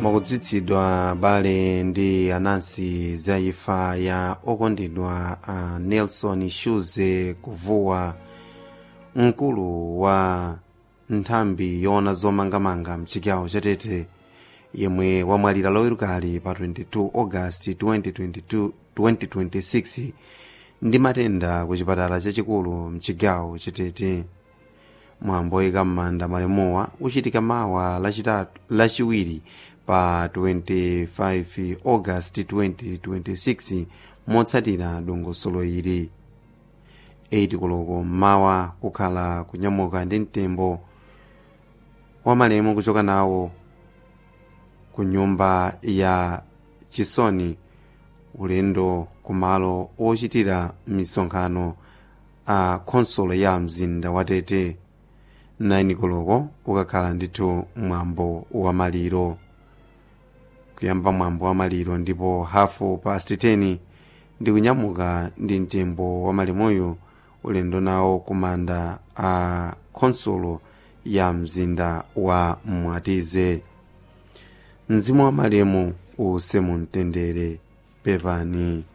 mwakudzitsidwa bale ndi anansi za imfa ya okondedwa a nelson shuze kuvuwa mkulu wa nthambi yoona zomangamanga mchigawo chatete yemwe wamwalira lowerukali pa 22 august 2022 2026 ndi matenda ku chipatala chachikulu mchigawo chatete mwambo woyika m'manda malemuwa uchitika mawa lachitatu lachiwiri pa 25 august 2026 motsatira dongosolo ili 8 koloko mmawa kukhala kunyamuka ndi mtembo wa malemu kuchoka nawo ku nyumba ya chisoni ulendo kumalo ochitira misonkhano a khonsolo ya mzinda wa tete 9 koloko ukakhala ndithu mwambo wa maliro kuyamba mwambo wa maliro ndipo hafu past 10 ndi kunyamuka ndi mtembo wa malemuyo ulendo nawo kumanda a khonsolo ya mzinda wa mwatize mzimu wa malemu uuse mumtendere pepani